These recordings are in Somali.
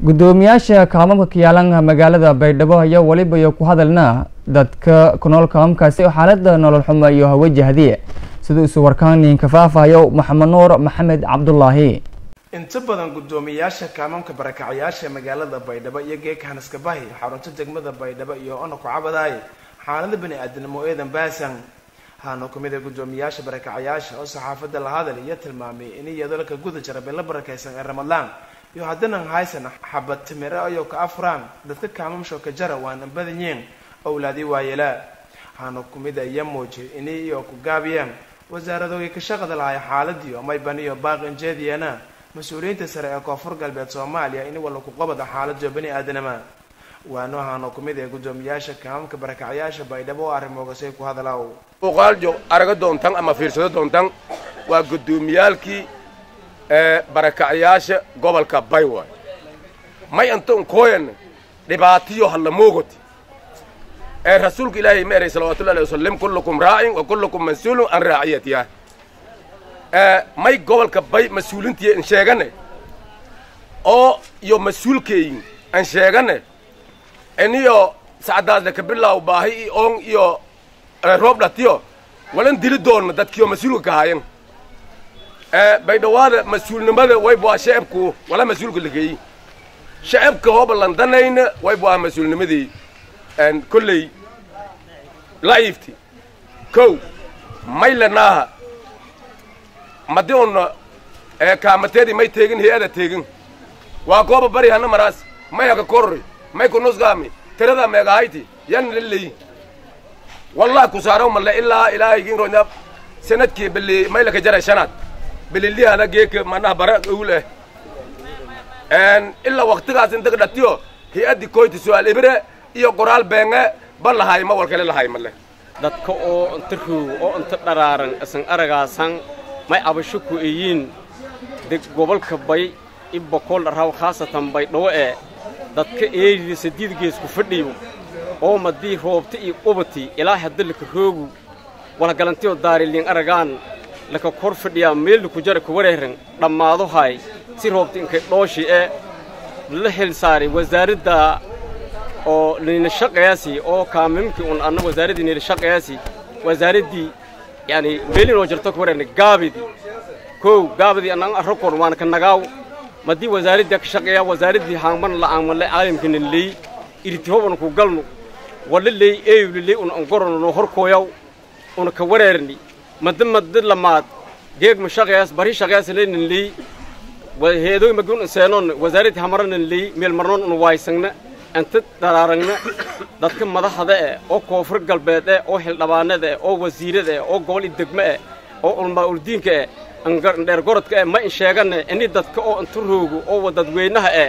gudoomiyaasha kaamamka kiyaalan magaalada baydhabo ayaa weliba iyo ku hadalna dadka ku nool kaamamkaasi oo xaalada nolol xumo iyo hawajahdiye sida isu warkaaniinka faafahayo maxamed nuur maxamed cabdulaahi inta badan guddoomiyaasha kaamamka barakacyaasha magaalada baydhabo iyo geeka hanaskabahi xarunta degmada baydhabo iyo ona ku cabadaay xaalada bani aadamnimo eedan baasan haana kumid a guddoomiyaasha barakacyaasha oo saxaafadda la hadal iyo tilmaamay in iyadoo ka guda jira bilo barakaysan ee ramadaan iyo haddana haysan xabad timire ayoo ka afraan dadka kaamamsho ka jara waana badanyiin owlaadii waayela haana kumid a iyo muujiyay ini iyo ku gaabiyeen wasaaradoogi ka shaqada lahay xaaladii oo maybaniyo baaqinjeediyana mas-uuliyiinta sare ee koonfur galbeed soomaaliya in walla ku qabada xaaladiyo bani aadanama waano haana kumid ee guddoomiyaasha kaamamka barakacyaasha baydhabo oo arrimoogasay ku hadalaw muuqaaljo araga doontan ama fiirsado doontan waa guddoomiyaalkii ee barakacyaasha gobolka baywa may anta unkooyan dhibaatiyo halla moogoti ee rasuulka ilaahay ma eray salawatullahi alayhi wasallam kullukum raacin wa kullukum mas-uulun an raaciyatiha ee may gobolka bay mas-uulintiya an sheegane oo iyo mas-uulkeyin an sheegane iniyo sacdaasle kabilaaw baahi i oon iyo roob dhatiyo walan dili doonna dadkiyo mas-uulka ka haayan baydhawaada mas-uulnimada wayb waa shacabku wala mas-uulka lageeyi shacabka hooba landanayna wayb waa mas-uulnimadii kolley laifti kow maylanaaha madi una kaamateedi may teegin hay-ada teegin waa gooba bari hana maraas may haka korri may kunusgaami tirada meegahayti yan laleyi wallah kusaaraw male ilaa ilaahaygiin ronya sanadkii bili maylaka jaray shanaad bililihana geeka manaha bara uul eh ilaa waktigaas intaga dhatiyo hay-addi koyti su-aal ibire iyo qoraal beenge ba lahay ma walkale lahay male dadka oo inta roog oo inta dharaaran isan aragaasan may abasho ku eyiin deg gobolka bay i bokool dharaaw khaasatan baydhawo ee dadka eedida sadiid geesku fadhiyo oo madii roobta iyo qubati ilaa hadda laka roogu walagalantiyo daariliin aragaan laka kor fadhiyaa meel laku jara ku wareeran dhammaado hay si roobta inkay dhooshi ee la hel saaray wasaaradda oo nila shaqayaasi oo kaamimkii un anna wasaaraddii nila shaqayaasi wasaaraddii yani meelinoo jirto ku wareerna gaabidii kow gaabidii annan arrakon waana ka nagaaw madii wasaaraddii ka shaqeeyaa wasaaraddii haangman la'aanmanle caalamkana leey iritihoban ku galno walla leey eeyuli leey una angorono no horkooyaw una ka wareerni madda madda lamaad geeg ma shaqeyaas bari shaqeyaas leenan leey heedoy magun seenoon wasaaraddi hamaranan leey meel marnoon una waaysangna anta dharaarangna dadka madaxda eh oo koonfur galbeed eh oo xildhibaanada eh oo wasiirada eh oo gobol idegme eh oo ulmaa uldiinka eh dheer gorodka eh ma in sheegane ini dadka oo inta roogo oo dadweynaha eh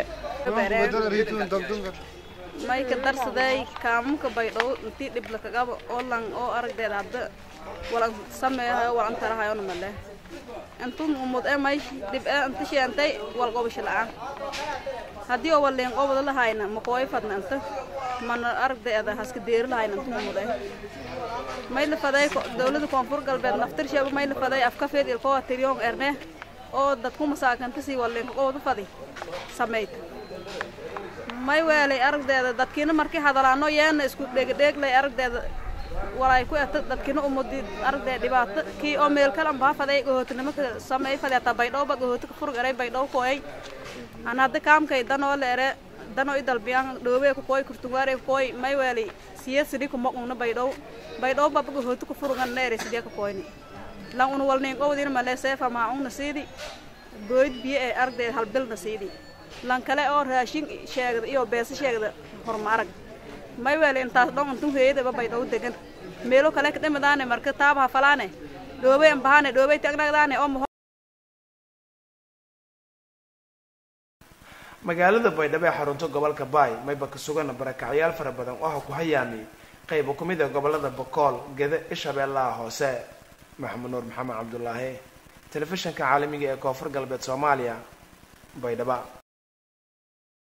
mayka darsaday kaamamka baydhow intii dhibla kagaba oo lan oo aragdeeda hadda walan sameeyahayo walan tarahayona male intun umud e may dhib e inta sheentay wal qobasho la'aan haddii oo waliin qobada lahayna maqooy fadna inta mana aragdeeda haska deeri lahayna intun umud e may la faday dawlada koonfur galbeed naftir sheeba may la faday afkafeed ilkowa tiryoon erne oo dadku masaakanta sii waliinka qobada fadi samayta may weelay aragdeeda dadkiina markii hadalaano yeena isku dhegdheeglay aragdeeda walaay ku eta dadkiina umudi aragdeeda dhibaato kii oo meel kale ambaa faday gahootinimo ka sameey fadeeta baydhowba gahooti ka furg eray baydhow kooyay an hadda kaamkay danoo la ere danoo i dalbiyaan dhoobee ku kooy kurtungaare ku kooy may weelay siya sidii ku moqungna baydhow baydhow baba gahooti ku furgan na ere sidee ka kooyni lan una walniin qowdiina malee seefa maacungna siidi gooyd biyo ee aragdeeda halbilna siidi lan kale oo raashin sheegda iyo beesa sheegda horma arag may weele intaas dhon intun heeyadaba baydhow degan meelo kale ka dhimidaane marka taabaha falaane dhoobey ambahane dhoobey tagnagdaane oo magaalada baydhabo ee xarunto gobolka baay mayba ka sugan barakacyaal fara badan waxa ku hayaamiyey qaybo ku mid a gobolada bokool gede ishabeellaha hoose maxamed nuur maxamed cabdulaahi telefishinka caalamiga ee koonfur galbeed soomaaliya baydhaba